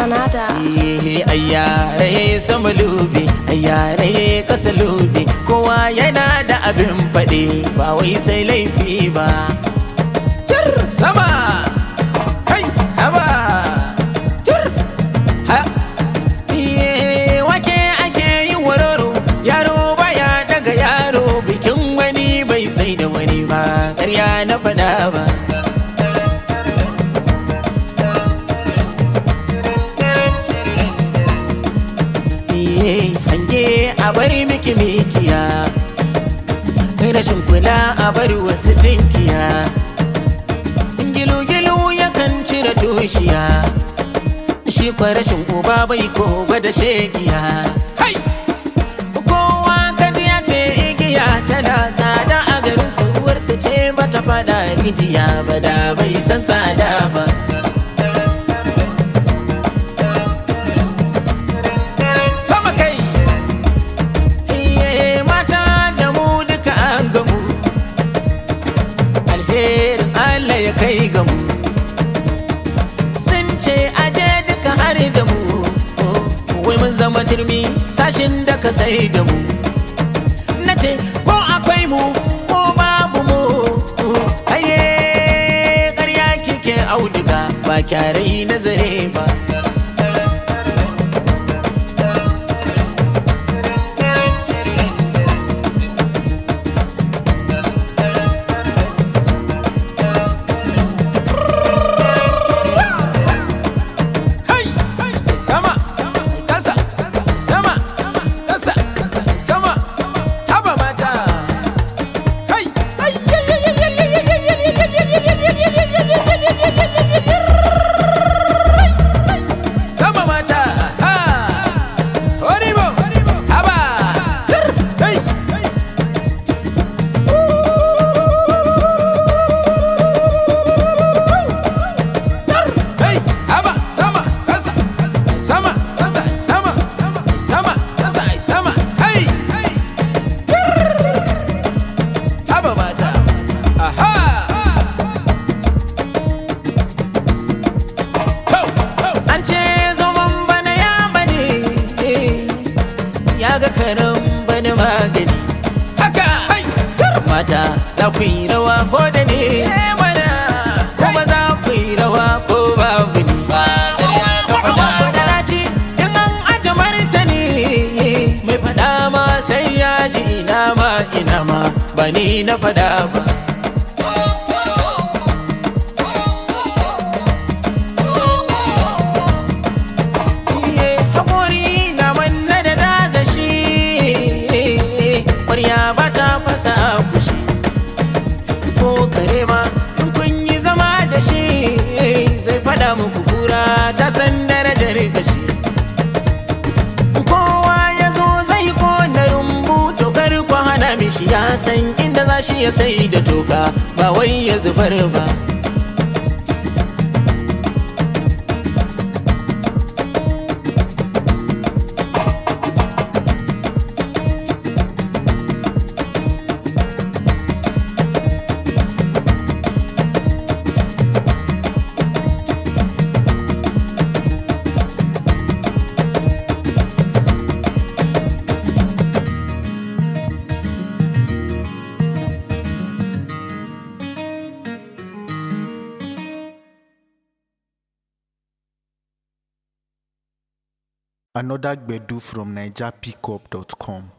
Sanada. Eh, ayyare sama lube ayyare kasa lube kowa yana da abin faɗi ba wai sai laifi ba Jir sama kai haba jir ha Eh, wake ake yi wararo yaro baya daga yaro bikin wani bai sai da wani ba ƙarya na faɗa ba iye hange a bari miki mikiya rashin kula a bari wasu tinkiya gilu-gilu yakan cire tushiya shi kwa rashin uba bai ko da shegiya Hai! kowa kaji ya ce igiya tana tsada a garin su ce bata fada rijiya ba da bai san tsada ba sama kai Iye mata da mu duka an gamu alherin Allah ya kai gamu sun ce aje duka har da mu wai mun zama turmi sashin da ka sai da mu na ce ko akwai mu ko babu mu aye ƙarya kike auduga ba kyarai nazare ba Hai! Sama! Kasa! Sama! Kasa! Sama! Haba mata! Hai! Sama mata! Ha! Horibo! Haba! Hai! Hey, haba, sama, kasa, sama, kasa, sama, sama, kasa, sama, hey, haba mata, aha. An ce zoman bana ya bane, ya ga karan bana magani. Haka, mata za ku yi rawa ko da ne mana, kuma za ku yi rawa ko babu ni. Wadalaci in an aje martani mai fada ma sai ya ji ina ma ina ma ba ni na fada ba. Iye, haƙori na manna da daga shi ƙwarya ba ta fasa kushi ko kare ma in kun yi zama da shi zai fada muku kura ta san darajar gashi kowa ya zo zai kona rumbu tokar ku hana mishi ya san inda za shi ya sai da toka ba wai ya zubar ba Another Gbedu from NigerPickup.com.